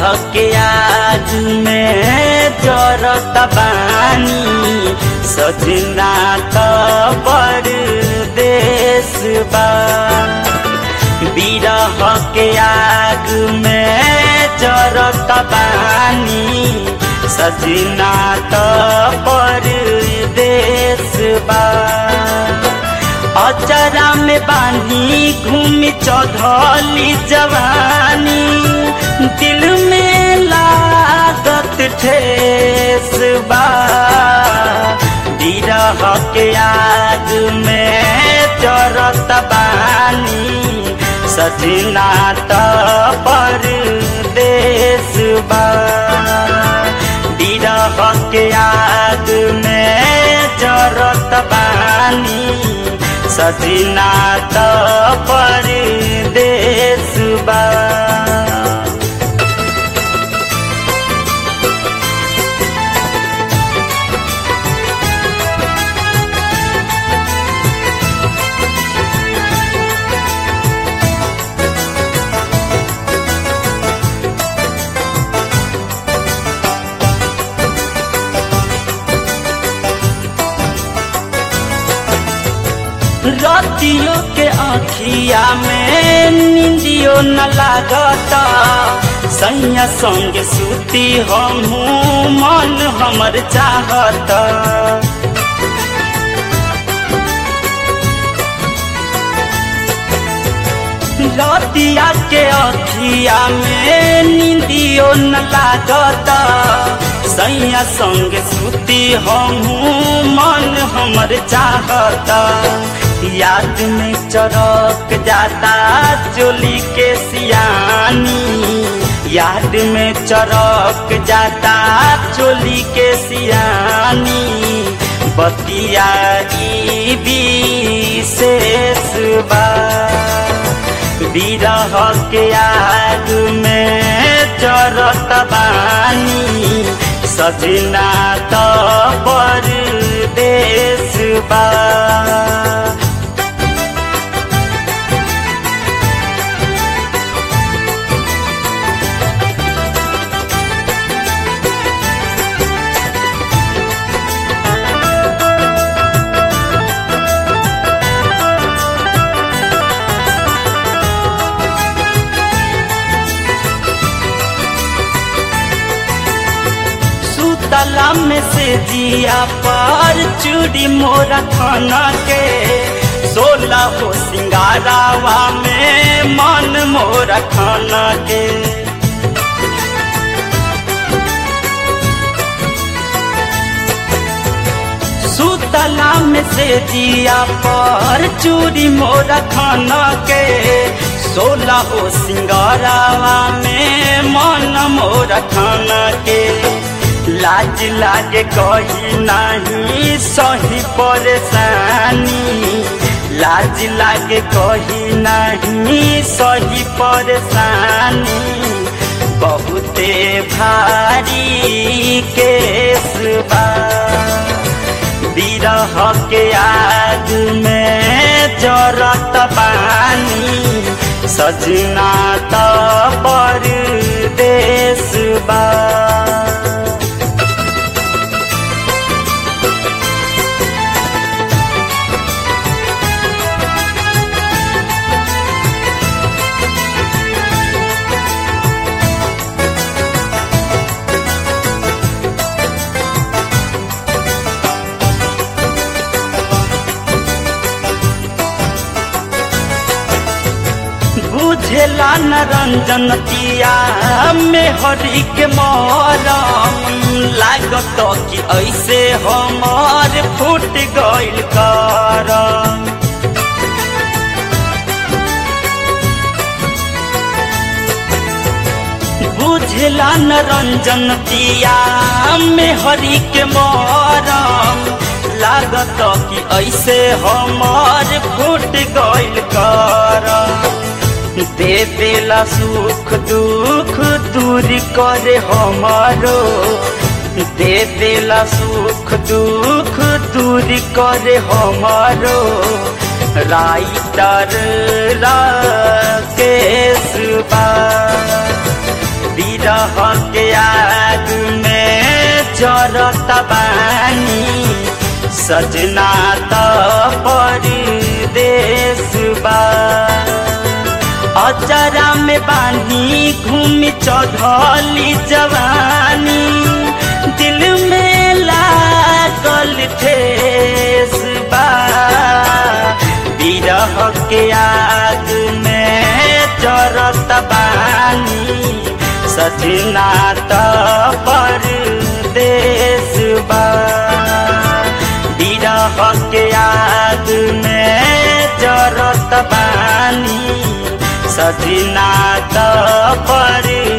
के आज में जरत बानी सजना त परदेश बा बिरह के आग में जरत बानी सजना त परदेश बा अचरा में बानी घूमी चौधली जवानी दिल में लागत ठेस बा बिरह के आग में चरत बानी सजना त परदेश बा बिरह के आग में जरत बानी सजना त परदेश बा रतियों के आखिया में निंदियो न लागता सैया संग सूती हमू मन हमर चाहता रतिया के आखिया में निंदियो न लागता सैया संग सूती हमू मन हमर चाहता याद में चरक जाता चोली के सियानी याद में चरक जाता चोली के सियानी बतिया विशेष बा बिरह के आग में चरत बानी सजना त परदेश बा तला में से जिया पर चूड़ी मोरा खाना के सोला हो सिंगारावा में मन मोरा खाना के सुतला में से जिया पर चूड़ी मोरा खाना के सोला हो सिंगारावा में मन मोरा खाना के लाज लागे कही नहीं सही परेशानी लाज लागे कही नहीं सही परेशानी बहुते भारी केस बा बिरह के आग में जरत पानी सजना त परदेश बा बुझेला न रंजन तिया में हरी के मरम लागत कि ऐसे हमार फूट गइल करम बुझेला न रंजन तिया में हरी के मरम लागत कि ऐसे हमार फूट गइल करम दे देला सुख दुख दूरी करे हमारो दे देला सुख दुख दूरी करे हमारो राइटर राकेश बा बिरह के आग में जरत बानी सजना त परदेश बा अचरा में बानी घूमी चढ़ली जवानी दिल में लागल ठेस बा बिरह के आग में जरत बानी सजना त परदेश बा बिरह के आग में जरत बानी सजना त पर